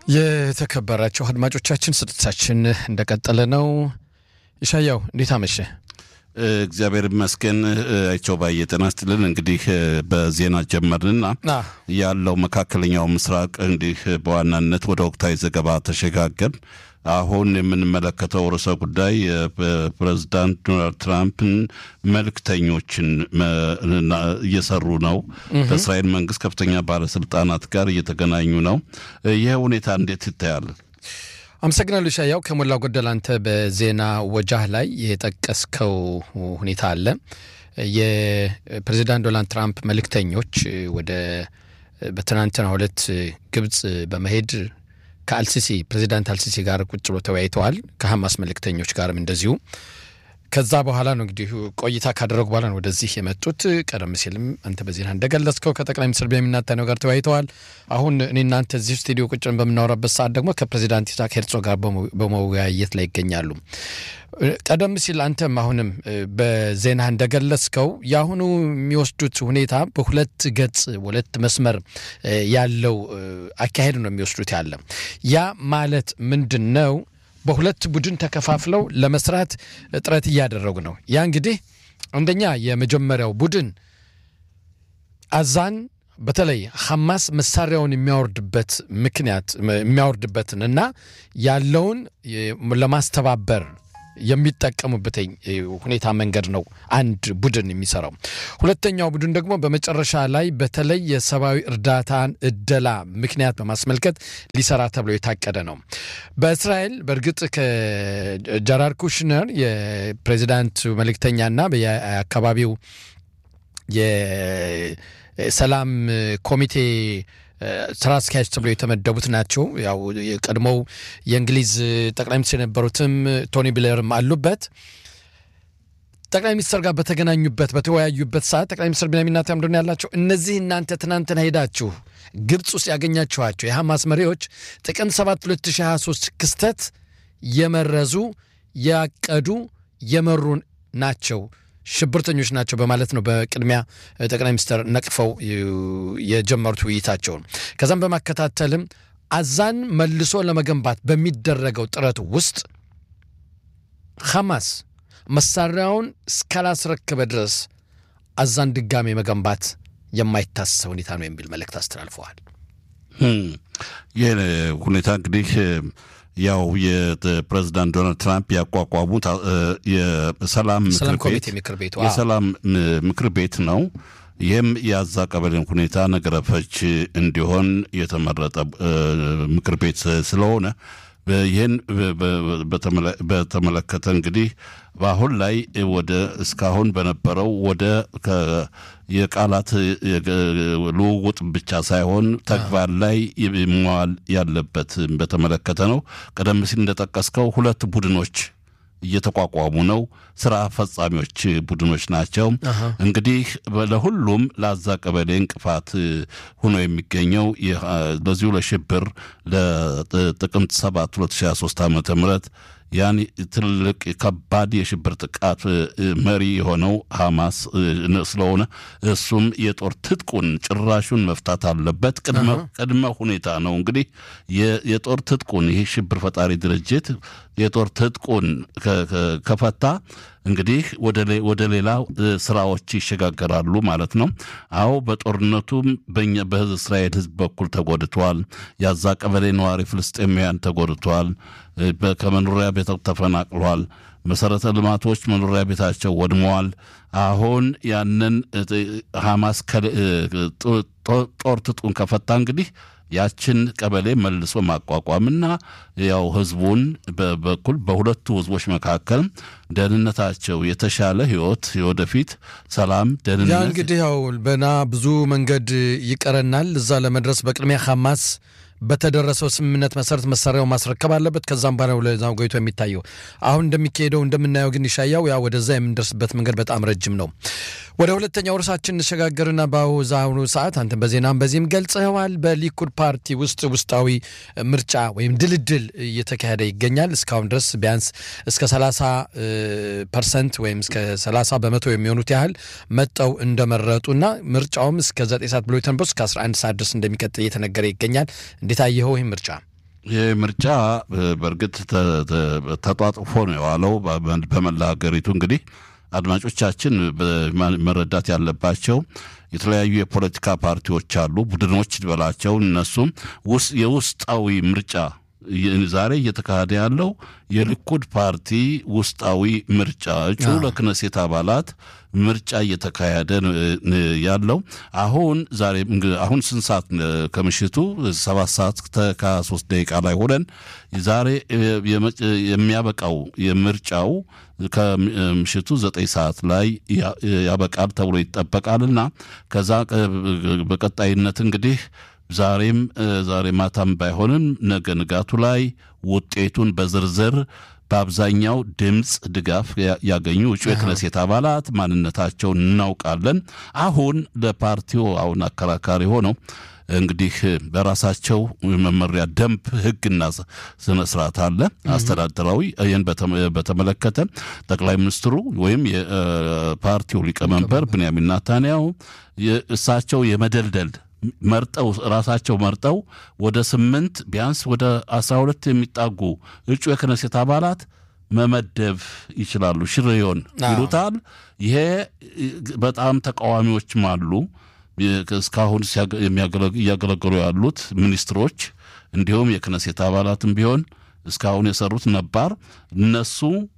የተከበራቸው አድማጮቻችን ስርጭታችን እንደቀጠለ ነው። ይሻያው እንዴት አመሸ? እግዚአብሔር ይመስገን። አይቸው ባየ ጤና ይስጥልን። እንግዲህ በዜና ጀመርንና ያለው መካከለኛው ምስራቅ እንዲህ በዋናነት ወደ ወቅታዊ ዘገባ ተሸጋገር። አሁን የምንመለከተው ርዕሰ ጉዳይ ፕሬዚዳንት ዶናልድ ትራምፕን መልክተኞችን እየሰሩ ነው። ከእስራኤል መንግስት ከፍተኛ ባለስልጣናት ጋር እየተገናኙ ነው። ይህ ሁኔታ እንዴት ይታያል? አመሰግናለሁ ሻያው። ከሞላ ጎደል አንተ በዜና ወጃህ ላይ የጠቀስከው ሁኔታ አለ። የፕሬዚዳንት ዶናልድ ትራምፕ መልእክተኞች ወደ በትናንትናው ዕለት ግብፅ በመሄድ ከአልሲሲ ፕሬዚዳንት አልሲሲ ጋር ቁጭ ብሎ ተወያይተዋል። ከሐማስ መልእክተኞች ጋርም እንደዚሁ። ከዛ በኋላ ነው እንግዲህ ቆይታ ካደረጉ በኋላ ነው ወደዚህ የመጡት። ቀደም ሲልም አንተ በዜና እንደገለጽከው ከጠቅላይ ሚኒስትር ቤንያሚን ኔታንያሁ ጋር ተወያይተዋል። አሁን እኔ እናንተ እዚህ ስቱዲዮ ቁጭን በምናወራበት ሰዓት ደግሞ ከፕሬዚዳንት ኢሳቅ ሄርዞግ ጋር በመወያየት ላይ ይገኛሉ። ቀደም ሲል አንተም አሁንም በዜና እንደገለጽከው የአሁኑ የሚወስዱት ሁኔታ በሁለት ገጽ ሁለት መስመር ያለው አካሄድ ነው የሚወስዱት ያለ ያ ማለት ምንድን ነው? በሁለት ቡድን ተከፋፍለው ለመስራት ጥረት እያደረጉ ነው። ያ እንግዲህ አንደኛ የመጀመሪያው ቡድን አዛን በተለይ ሐማስ መሳሪያውን የሚያወርድበት ምክንያት የሚያወርድበትን እና ያለውን ለማስተባበር የሚጠቀሙበት ሁኔታ መንገድ ነው አንድ ቡድን የሚሰራው። ሁለተኛው ቡድን ደግሞ በመጨረሻ ላይ በተለይ የሰብአዊ እርዳታን እደላ ምክንያት በማስመልከት ሊሰራ ተብሎ የታቀደ ነው። በእስራኤል በእርግጥ ከጃራድ ኩሽነር የፕሬዚዳንት መልእክተኛና የአካባቢው የሰላም ኮሚቴ ስራ አስኪያጅ ተብሎ የተመደቡት ናቸው። ያው የቀድሞው የእንግሊዝ ጠቅላይ ሚኒስትር የነበሩትም ቶኒ ብሌርም አሉበት። ጠቅላይ ሚኒስትር ጋር በተገናኙበት በተወያዩበት ሰዓት ጠቅላይ ሚኒስትር ቤንያሚን ኔታንያሁ ምንድን ያላቸው እነዚህ እናንተ ትናንትና ሄዳችሁ ግብፅ ውስጥ ያገኛችኋቸው የሐማስ መሪዎች ጥቅምት 7 2023 ክስተት የመረዙ ያቀዱ የመሩ ናቸው ሽብርተኞች ናቸው በማለት ነው በቅድሚያ ጠቅላይ ሚኒስትር ነቅፈው የጀመሩት ውይይታቸውን። ከዛም በማከታተልም አዛን መልሶ ለመገንባት በሚደረገው ጥረት ውስጥ ሐማስ መሳሪያውን እስካላስረከበ ድረስ አዛን ድጋሜ መገንባት የማይታሰብ ሁኔታ ነው የሚል መልእክት አስተላልፈዋል። ይህ ሁኔታ እንግዲህ ያው የፕሬዚዳንት ዶናልድ ትራምፕ ያቋቋሙት የሰላም ምክር ቤት የሰላም ምክር ቤት ነው። ይህም የአዛ ቀበሌን ሁኔታ ነገረ ፈች እንዲሆን የተመረጠ ምክር ቤት ስለሆነ ይህን በተመለከተ እንግዲህ በአሁን ላይ ወደ እስካሁን በነበረው ወደ የቃላት ልውውጥ ብቻ ሳይሆን ተግባር ላይ መዋል ያለበት በተመለከተ ነው። ቀደም ሲል እንደጠቀስከው ሁለት ቡድኖች እየተቋቋሙ ነው። ስራ ፈጻሚዎች ቡድኖች ናቸው። እንግዲህ ለሁሉም ለአዛ ቀበሌ እንቅፋት ሆኖ የሚገኘው ለዚሁ ለሽብር ለጥቅምት 7 2023 ዓ ም ያን ትልቅ ከባድ የሽብር ጥቃት መሪ የሆነው ሐማስ ስለሆነ እሱም የጦር ትጥቁን ጭራሹን መፍታት አለበት። ቅድመ ሁኔታ ነው እንግዲህ የጦር ትጥቁን ይህ ሽብር ፈጣሪ ድርጅት የጦር ትጥቁን ከፈታ እንግዲህ ወደ ሌላ ስራዎች ይሸጋገራሉ ማለት ነው። አዎ በጦርነቱም በኛ በእስራኤል ሕዝብ በኩል ተጎድተዋል። የአዛ ቀበሌ ነዋሪ ፍልስጤማውያን ተጎድተዋል። ከመኖሪያ ቤት ተፈናቅሏል። መሰረተ ልማቶች መኖሪያ ቤታቸው ወድመዋል። አሁን ያንን ሐማስ ጦር ትጥቁን ከፈታ እንግዲህ ያችን ቀበሌ መልሶ ማቋቋምና ያው ህዝቡን በኩል በሁለቱ ህዝቦች መካከል ደህንነታቸው የተሻለ ህይወት የወደፊት ሰላም ደህንነት ያ እንግዲህ ያው በና ብዙ መንገድ ይቀረናል። እዛ ለመድረስ በቅድሚያ ሐማስ በተደረሰው ስምምነት መሰረት መሳሪያው ማስረከብ አለበት። ከዛም በኋላ ለዛው ጎይቶ የሚታየው አሁን እንደሚካሄደው እንደምናየው ግን ይሻያው ያ ወደዛ የምንደርስበት መንገድ በጣም ረጅም ነው። ወደ ሁለተኛው ርዕሳችን እንሸጋገርና በአሁኑ ሰዓት አንተ በዜናም በዚህም ገልጸዋል። በሊኩድ ፓርቲ ውስጥ ውስጣዊ ምርጫ ወይም ድልድል እየተካሄደ ይገኛል። እስካሁን ድረስ ቢያንስ እስከ 30 ፐርሰንት ወይም እስከ 30 በመቶ የሚሆኑት ያህል መጠው እንደመረጡና ምርጫውም እስከ 9 ሰዓት ብሎ የተነበሱ እስከ 11 ሰዓት ድረስ እንደሚቀጥል እየተነገረ ይገኛል። እንዴት አየኸው ይህ ምርጫ? ይህ ምርጫ በእርግጥ ተጧጥፎ ነው የዋለው በመላ ሀገሪቱ። እንግዲህ አድማጮቻችን መረዳት ያለባቸው የተለያዩ የፖለቲካ ፓርቲዎች አሉ፣ ቡድኖች በላቸው። እነሱም የውስጣዊ ምርጫ ዛሬ እየተካሄደ ያለው የሊኩድ ፓርቲ ውስጣዊ ምርጫ እጩ ለክነሴት አባላት ምርጫ እየተካሄደ ያለው አሁን ዛሬ አሁን ስንት ሰዓት ከምሽቱ ሰባት ሰዓት ከሶስት ደቂቃ ላይ ሆነን ዛሬ የሚያበቃው የምርጫው ከምሽቱ ዘጠኝ ሰዓት ላይ ያበቃል ተብሎ ይጠበቃልና ከዛ በቀጣይነት እንግዲህ ዛሬም ዛሬ ማታም ባይሆንም ነገ ንጋቱ ላይ ውጤቱን በዝርዝር በአብዛኛው ድምፅ ድጋፍ ያገኙ እጩ የክነሴት አባላት ማንነታቸውን እናውቃለን። አሁን ለፓርቲው አሁን አከራካሪ ሆነው እንግዲህ በራሳቸው መመሪያ ደንብ፣ ሕግና ስነ ስርዓት አለ አስተዳደራዊ። ይህን በተመለከተ ጠቅላይ ሚኒስትሩ ወይም የፓርቲው ሊቀመንበር ብንያሚን ናታንያሁ እሳቸው የመደልደል መርጠው ራሳቸው መርጠው ወደ ስምንት ቢያንስ ወደ አስራ ሁለት የሚጣጉ እጩ የክነሴት አባላት መመደብ ይችላሉ። ሽሬዮን ይሉታል። ይሄ በጣም ተቃዋሚዎችም አሉ። እስካሁን እያገለገሉ ያሉት ሚኒስትሮች እንዲሁም የክነሴት አባላትም ቢሆን እስካሁን የሰሩት ነባር እነሱ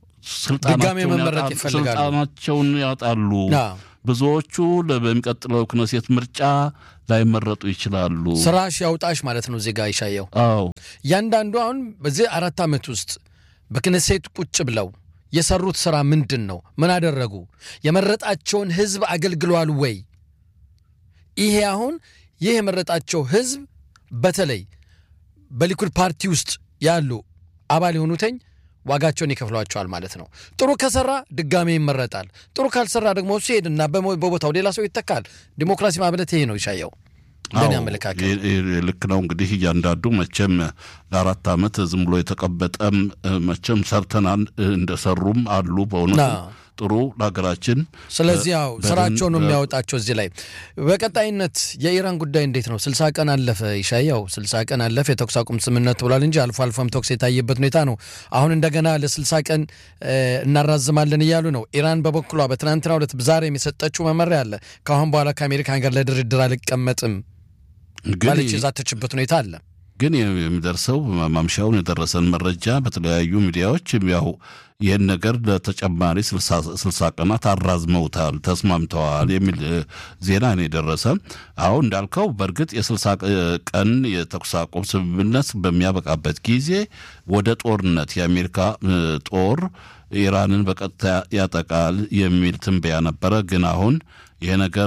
ስልጣናቸውን ያጣሉ። ብዙዎቹ በሚቀጥለው ክነሴት ምርጫ ላይመረጡ ይችላሉ። ስራሽ ያውጣሽ ማለት ነው። ዜጋ ይሻየው አዎ እያንዳንዱ አሁን በዚህ አራት ዓመት ውስጥ በክነሴት ቁጭ ብለው የሰሩት ስራ ምንድን ነው? ምን አደረጉ? የመረጣቸውን ህዝብ አገልግሏል ወይ? ይሄ አሁን ይህ የመረጣቸው ህዝብ በተለይ በሊኩድ ፓርቲ ውስጥ ያሉ አባል የሆኑተኝ ዋጋቸውን ይከፍሏቸዋል ማለት ነው። ጥሩ ከሰራ ድጋሜ ይመረጣል። ጥሩ ካልሰራ ደግሞ እሱ ሄድና በቦታው ሌላ ሰው ይተካል። ዲሞክራሲ ማለት ይሄ ነው። ይሻየው እንደኔ አመለካከት ልክ ነው። እንግዲህ እያንዳንዱ መቼም ለአራት ዓመት ዝም ብሎ የተቀበጠም መቼም ሰርተናል እንደሰሩም አሉ በእውነቱ ጥሩ ለሀገራችን። ስለዚህ ያው ስራቸው ነው የሚያወጣቸው። እዚህ ላይ በቀጣይነት የኢራን ጉዳይ እንዴት ነው? ስልሳ ቀን አለፈ ይሻያው፣ ስልሳ ቀን አለፈ የተኩስ አቁም ስምምነት ብሏል እንጂ አልፎ አልፎም ተኩስ የታየበት ሁኔታ ነው። አሁን እንደገና ለስልሳ ቀን እናራዝማለን እያሉ ነው። ኢራን በበኩሏ በትናንትናው ዕለት ዛሬም የሰጠችው መመሪያ አለ። ከአሁን በኋላ ከአሜሪካን ጋር ለድርድር አልቀመጥም ማለች የዛተችበት ሁኔታ አለ። ግን የሚደርሰው ማምሻውን የደረሰን መረጃ በተለያዩ ሚዲያዎች ያው ይህን ነገር ለተጨማሪ ስልሳ ቀናት አራዝመውታል፣ ተስማምተዋል የሚል ዜና ነው የደረሰ። አሁን እንዳልከው በእርግጥ የስልሳ ቀን የተኩስ አቁም ስምምነት በሚያበቃበት ጊዜ ወደ ጦርነት የአሜሪካ ጦር ኢራንን በቀጥታ ያጠቃል የሚል ትንበያ ነበረ። ግን አሁን ይህ ነገር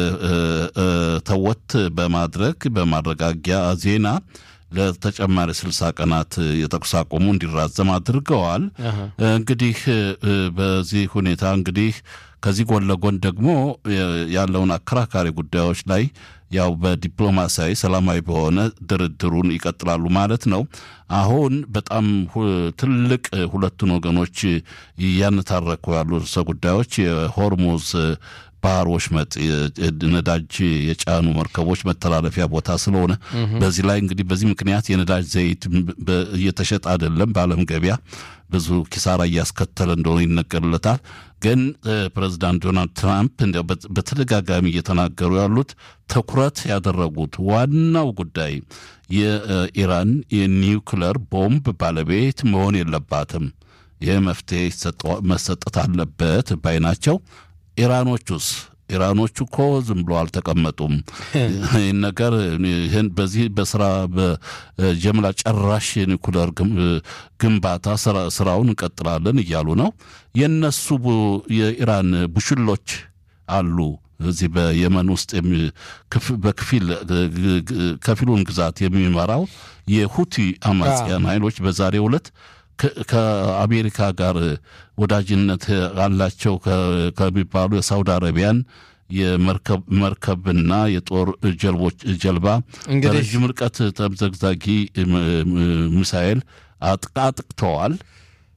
ተወት በማድረግ በማረጋጊያ ዜና ለተጨማሪ ስልሳ ቀናት የተኩስ አቁሙ እንዲራዘም አድርገዋል። እንግዲህ በዚህ ሁኔታ እንግዲህ ከዚህ ጎን ለጎን ደግሞ ያለውን አከራካሪ ጉዳዮች ላይ ያው በዲፕሎማሲያዊ ሰላማዊ በሆነ ድርድሩን ይቀጥላሉ ማለት ነው። አሁን በጣም ትልቅ ሁለቱን ወገኖች እያነታረኩ ያሉ ርዕሰ ጉዳዮች የሆርሙዝ ባህር ወሽመጥ ነዳጅ የጫኑ መርከቦች መተላለፊያ ቦታ ስለሆነ በዚህ ላይ እንግዲህ በዚህ ምክንያት የነዳጅ ዘይት እየተሸጠ አይደለም። በዓለም ገበያ ብዙ ኪሳራ እያስከተለ እንደሆነ ይነገርለታል። ግን ፕሬዚዳንት ዶናልድ ትራምፕ እንዲያው በተደጋጋሚ እየተናገሩ ያሉት ትኩረት ያደረጉት ዋናው ጉዳይ የኢራን የኒውክለር ቦምብ ባለቤት መሆን የለባትም፣ ይህ መፍትሄ መሰጠት አለበት ባይ ናቸው። ኢራኖቹስ ኢራኖቹ እኮ ዝም ብሎ አልተቀመጡም። ይህን ነገር ይህን በዚህ በስራ በጀምላ ጨራሽ የኒኩለር ግንባታ ስራውን እንቀጥላለን እያሉ ነው። የነሱ የኢራን ቡሽሎች አሉ እዚህ በየመን ውስጥ በክፊል ከፊሉን ግዛት የሚመራው የሁቲ አማጽያን ኃይሎች በዛሬው ዕለት ከአሜሪካ ጋር ወዳጅነት አላቸው ከሚባሉ የሳውዲ አረቢያን የመርከብና የጦር ጀልቦች ጀልባ በረዥም ርቀት ተምዘግዛጊ ሚሳኤል አጥቅተዋል።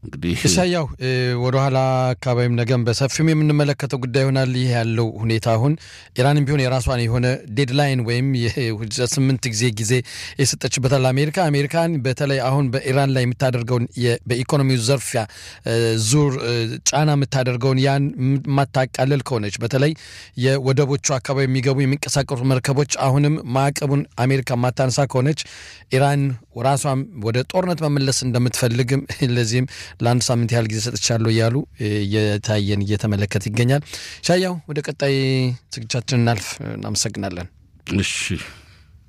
እንግዲህ ኢሳያው ወደኋላ አካባቢም ነገም በሰፊውም የምንመለከተው ጉዳይ ይሆናል። ይህ ያለው ሁኔታ አሁን ኢራንም ቢሆን የራሷን የሆነ ዴድላይን ወይም ስምንት ጊዜ ጊዜ የሰጠችበታል አሜሪካ አሜሪካን በተለይ አሁን በኢራን ላይ የምታደርገውን በኢኮኖሚው ዘርፊያ ዙር ጫና የምታደርገውን ያን የማታቃልል ከሆነች በተለይ የወደቦቹ አካባቢ የሚገቡ የሚንቀሳቀሱ መርከቦች አሁንም ማዕቀቡን አሜሪካ የማታነሳ ከሆነች ኢራን ራሷም ወደ ጦርነት መመለስ እንደምትፈልግም ለዚህም ለአንድ ሳምንት ያህል ጊዜ ሰጥቻለሁ እያሉ እየታየን እየተመለከት ይገኛል። ሻያው ወደ ቀጣይ ዝግጅታችን እናልፍ። እናመሰግናለን። እሺ